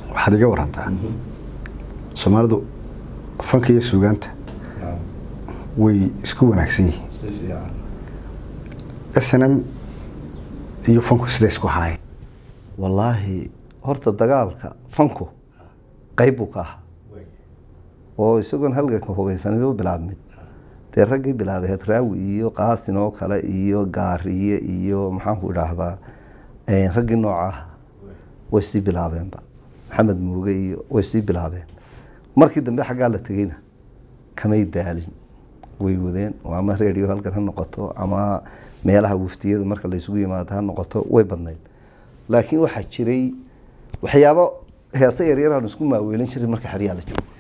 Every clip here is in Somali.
waxaad iga warantaa soomaalidu fanka iyo suugaanta way isku wanaagsan yihiin s n m iyo fanku sida isku haayeen wallaahi horta dagaalka fanku qayb buu ka ahaa oo isagoon halganka hubaysanayba bilaabmin dee raggii bilaabay hadraawi iyo qaasin oo kale iyo gaariye iyo maxaanku idhaahdaa raggii noocaah way sii bilaabeenba maxamed muuge iyo way sii bilaabeen markii dambe xaggaa la tegeyna kamay daalin way wadeen oo ama radio halkan ha noqoto ama meelaha wuftiyada marka laysugu yimaado ha noqoto way badnayd laakiin waxaa jiray waxyaabo heese yaryaraan isku maaweelin jiray marka xeryaa la joogo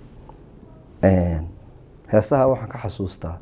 heesaha waxaan ka xasuustaa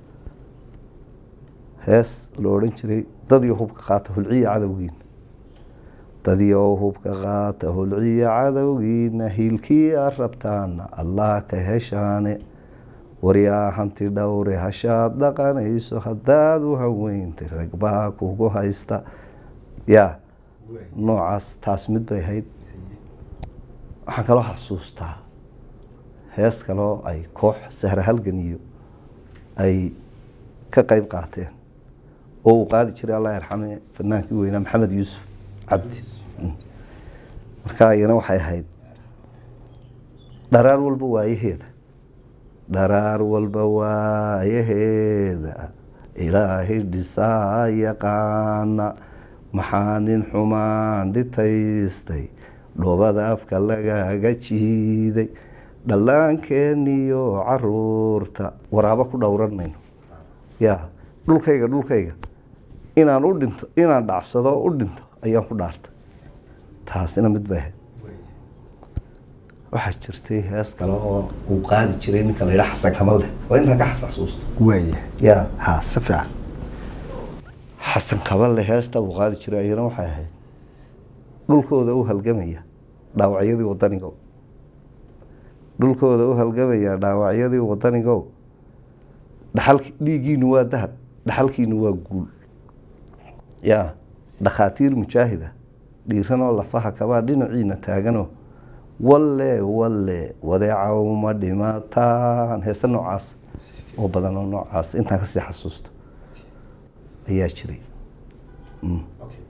hees la odhan jiray dadyo hubka qaata hulciya cadowgiina dadyo hubka qaata hulciya cadowgiina hiilkii a rabtaana allah ka heshaane waryaa hanti dhowre hashaad dhaqanayso haddaad u haweyntay ragbaa kugu haysta yaa noocaas taas mid bay ahayd waxaan kaloo xasuustaa hees kaloo ay koox sahra halgan iyo ay ka qeyb qaateen oo uu qaadi jiray allah yarxame fanaankii weynaa maxamed yuusuf cabdi marka iyana waxay ahayd dharaar walba waayaheeda dharaar walba waayaheeda ilaahay dhisaa yaqaana maxaa nin xumaan dhitaystay dhoobada afka lagaga jiiday dhallaankeeniyo caruurta waraabo ku dhowran mayno ya dhulkayga dhulkayga inaan u dhinto inaan dhacsado u dhinto ayaan ku dhaartay taasina mid bay ahayd waxaa jirtay hees kale oo uu qaadi jiray ninka la yidhaha xasan kamal leh waa intaa ka xasasuusto waaya ya ha si fiican xasan kaballe heesta uu qaadi jiray ayana waxay ahayd dhulkooda u halgamaya dhaawacyadii wadanigo dhulkooda u halgamaya dhaawacyadii wadanigo dhaxalki dhiiggiinu waa dahab dhaxalkiinu waa guul ya dhakhaatiir mujaahida dhiiranoo lafaha kabaa dhinaciina taagano walle walle wadeeca uma dhimataan heesta noocaas oo badan oo noocaas intaan kasii xasuusto ayaa jiray